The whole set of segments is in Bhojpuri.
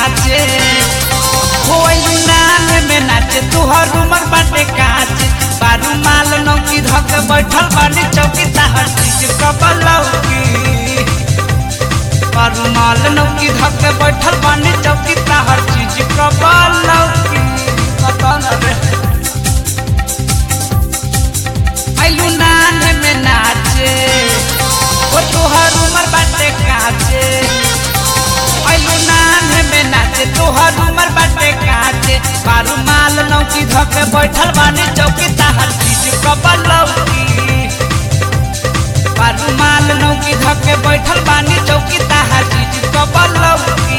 काचे होई नान में नाचे तुहर उमर बाटे काचे बारू माल नौकी धक बैठल बानी चौकी ताहर चीज कबलौकी बारू माल नौकी धक बैठल बानी चौकी ताहर चीज कबलौकी पता न रे आइलू नान में नाचे ओ तुहर उमर बाटे काचे आइलू नान में नाचे तुहर उमर बाटे काचे बारू माल नौकी धके बैठल बानी चौकी ताहर चीज कबलौकी बारू माल नौकी धके बैठल बानी चौकी ताहर चीज कबलौकी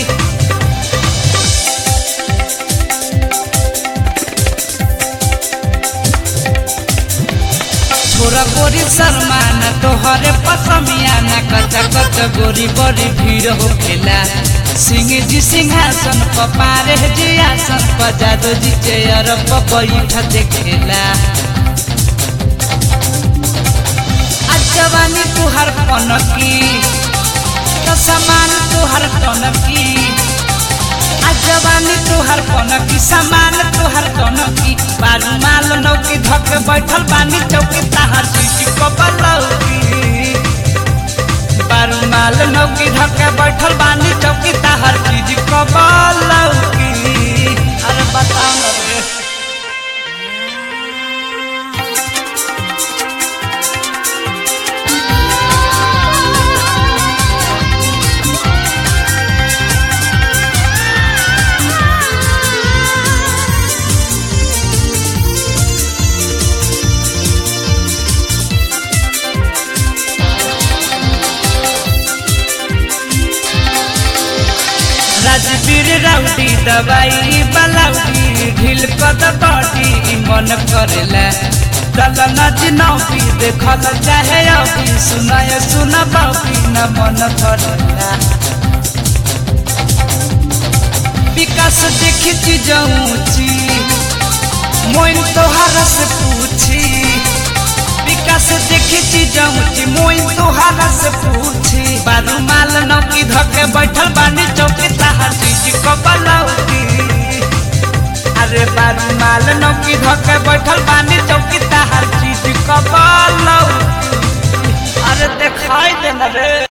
छोरा गोरी शर्मान तोहरे पसमिया न कच्चा कच्चा गोरी बड़ी भीड़ होखेला सिंह जी सिंहासन प पारे जी आसन प जादू जी चेयर प बैठ देखेला आज जवानी तुहार पनकी तो समान तुहार टनकी आज जवानी तुहार कनकी सामान तुहार कनकी बारू माल नौकी धक बैठल बानी चौकी ताहार चीज कबलौकी बारू माल नौकी धक बैठल बानी चौकी ताहार चीज कबलौकी अरे बताओ ना रे राजवीर राउडी दवाई बलाउडी ढील कद बॉडी मन करेला चल नच नौकी देखल चाहे अभी सुनाय सुन बाबी न मन करेला विकास देखी चीज ऊंची मोइन तोहरा से पूछी विकास देखी चीज ऊंची मोइन तोहरा से पूछी बारू माल नौकी धके बैठल बानी चौकी ताहर चीज कबलौकी अरे बारू माल नौकी धके बैठल बानी चौकी ताहर चीज कबलौकी अरे देखाई देना रे